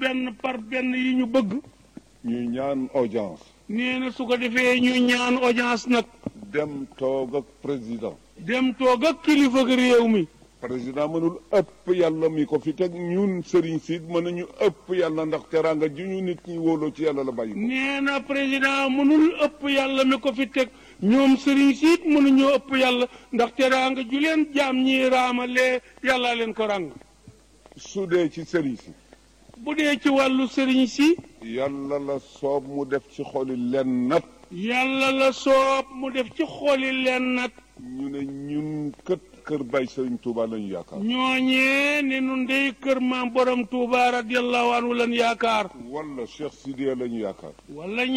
benn par benn yi ñu bëgg ñuy ñaan audience nee na su ko defee ñu ñaan audience nag dem toog ak président dem toog ak kilifa ak réew mi président mënul ëpp yàlla mi ko fi teg ñun sëriñ si mënuñu ëpp yàlla ndax teraanga ju ñu nit ñi wóoloo ci yàlla la bàyyi ko nee na président mënul ëpp yàlla mi ko fi teg ñoom sëriñ siit mënuñoo ëpp yàlla ndax teraanga ju leen jaam ñi raamalee yàlla leen ko ràng su dee ci sëriñ si bu dee ci wàllu sëriñ si yàlla la soob mu def ci xoli len nat yàlla la soob mu def ci xooli leen nag ñu ne ñun kët kër bay sëriñ Touba lañu yaakaar ñooñee ne nun dey kër maam borom Touba radiyallahu anhu lan yaakaar wala Cheikh Sidiya lañu yaakaar wala